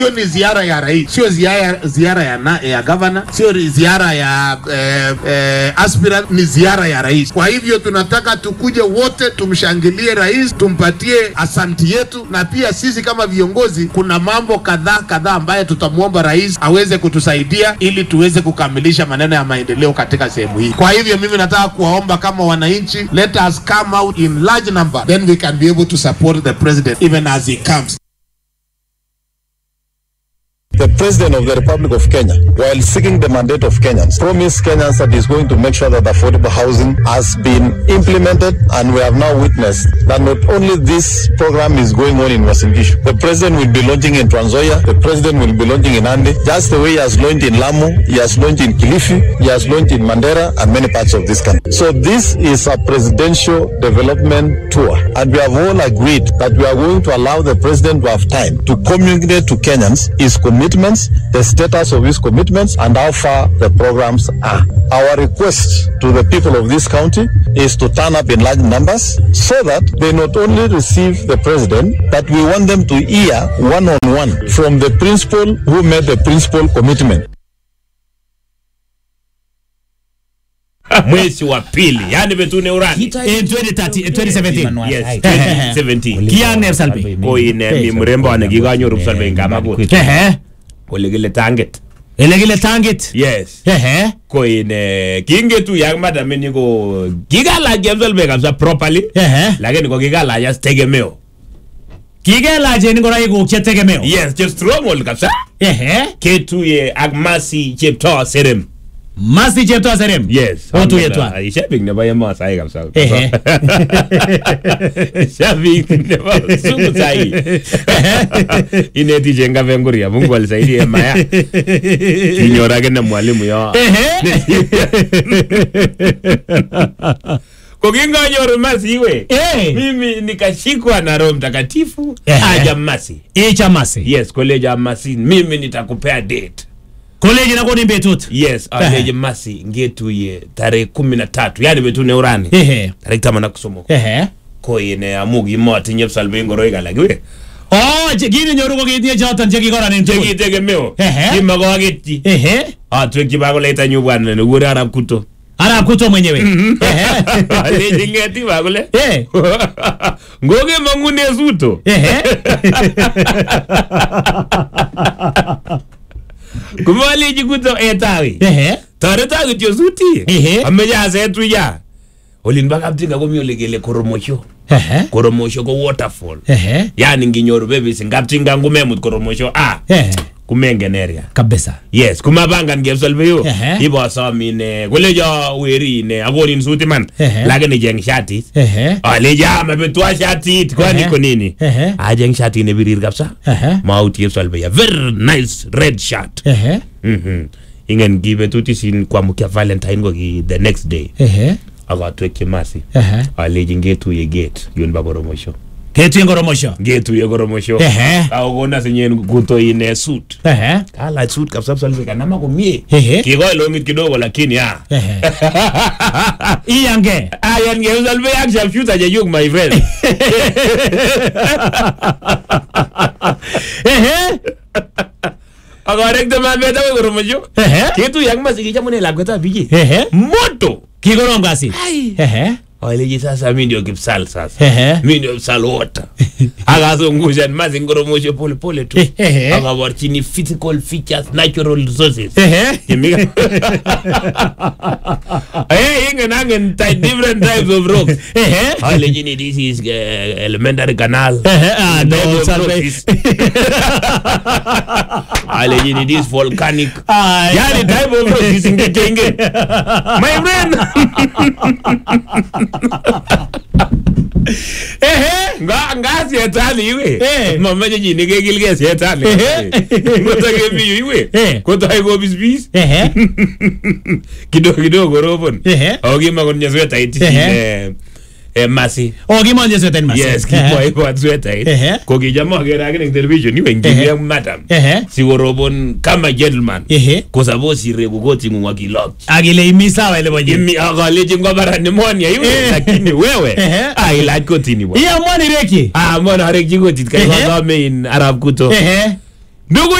Hiyo ni ziara ya rais, sio ziara, ziara ya, na, ya gavana, sio ziara ya eh, eh, aspirant, ni ziara ya rais. Kwa hivyo tunataka tukuje wote tumshangilie rais, tumpatie asanti yetu, na pia sisi kama viongozi, kuna mambo kadhaa kadhaa ambayo tutamwomba rais aweze kutusaidia ili tuweze kukamilisha maneno ya maendeleo katika sehemu hii. Kwa hivyo mimi nataka kuwaomba kama wananchi, let us come out in large number, then we can be able to support the president even as he comes. The President of the Republic of Kenya, while seeking the mandate of Kenyans, promised Kenyans that he's going to make sure that affordable housing has been implemented, and we have now witnessed that not only this program is going on in Uasin Gishu, the President will be launching in Trans Nzoia, the President will be launching in Ande, just the way he has launched in Lamu, he has launched in Kilifi, he has launched in Mandera, and many parts of this country. So this is a presidential development tour, and we have all agreed that we are going to allow the President to have time to communicate to Kenyans his commitments, the status of his commitments, and how far the programs are. Our request to the people of this county is to turn up in large numbers so that they not only receive the president, but we want them to hear one on one from the principal who made the principal commitment. mwezi wa pili yani betune urani In 2030 eh, 2017. yes Ehe. 2017 Kiyan ne Salbe? ko ine mi mrembo ane kikanyoru Salbe ngamakut Ehe. kole kile tanget Ele kile tangit. yes Ehe. ko ine kingetu yak madam ni ko kikalach Salbe kabisa properly Ehe. lakini ko kikalach as tegemeo Kikelachen ngoroik che tegemeo. yes che strong ol kabisa Ehe. ketuye ak masi chepto serem Masi chepto serem. yes Otuye twan. Ai, shabik nebo emasai kabisa Ehe. shabik nebo sumu sai ineti chengape nguria mungu alisaidie maya kinyor akine mwalimu yo Ehe. kokinganyoru masi iwe Eh. mimi nikashikwa na roho mtakatifu Ehe. aja masi Icha masi. yes koleja masi mimi nitakupea date Koleji na koni betut. yes aleje masi ngetuye tarehe kumi na tatu yani betune urani Ehe. tarehe taman ak somok Ehe. ko ine amu kimotinye salbe ngoroik alak iwe Oh, che kini nyoru ko kitinye choton che kikoranen tugul. chekitegemeo Ehe. kimakoketyi Ehe. atwekyi bakoleitanyu bwana nekure arap kuto Arap kuto mwenyewe. Ehe. aleji ngeti bakole Eh. ngokemangune suto Ehe. komaleji kuto etawi Ehe. toreta kityo suti Ehe. ameche asetuya olin ba kaptinga komi ole kele koromosho Ehe. koromosho ko waterfall Ehe. yani nginyoru bebisi kaptinga ngumemut koromosho a Ehe. kumengen area Kabisa. yes kumapangan kepsolve yu Ehe. ibosom ine kolecho weri ine akonin suti man Ehe. lakini cheng shatit Ehe. alecho amepetwa shatit kwani Ehe. ko nini Ehe. acheng shatit nebirir kabisa Ehe. maut kepsolve ya very nice red shirt Ehe. Mhm. ingen kibetut isin kwamukia valentine ko ki the next day Ehe. akatwekyi masi Ehe. alechi ngetuye gate yun ba koromosho Ketuye ngoromosho. ngetuye koromosho Ehe. akokona sinyen kuto ine suit Ehe. kalach suit kabisa salve kanama komie Ehe. kikoi longit kidogo lakini ah Ehe. Iyange. ayan ngeusalve ak sharpshooter chechuk my friend Ehe. akarekte mabet akoi koromosho Ehe. ketuye ak masi kichamune lakwetab biji Ehe. moto Kikorom kasit. Ehe. alechi sasa mi ndio kipsal sasa Ehe. mi ndio kipsal wote akazungushan masi ngoromosho pole pole tu Ehe. akaborchini physical features natural resources Ehe. Kimika. Eh, ingen angen ty- different types of rocks. Ehe. Alejini this is uh, elementary canal. Ehe. Ah, no, Type of salve. rock is- Alejini this volcanic. Ay. Yani type of rock is ingekenge. My friend. Ehe. Nga nga sietani iwe. Eh. Mamache chi nekekilge sietani. Ehe. Ngotakemiyu iwe. Eh. Kotai kobispis. Ehe. kidogo kidogo korobon Ehe. ako kimakonye swetait Ehe. eh, eh, masi Oh, kimonje sweten masi. yes Ehe. kiboibot swetait Ehe. ko kicham akere akine eng television iwe Ehe. ngimi ak madam Ehe. sikorobon kama gentleman Ehe. ko suppose ireku koting'ung akilokyi Akile imi sawa ile bonye. imi akalechi ngobara pneumonia iwe Eh. lakini wewe Ehe. ailach kotini bwana Iya mwani reki. ah mbona arekchi kotit kai Ehe. kasome in arab kuto Ehe. ndugu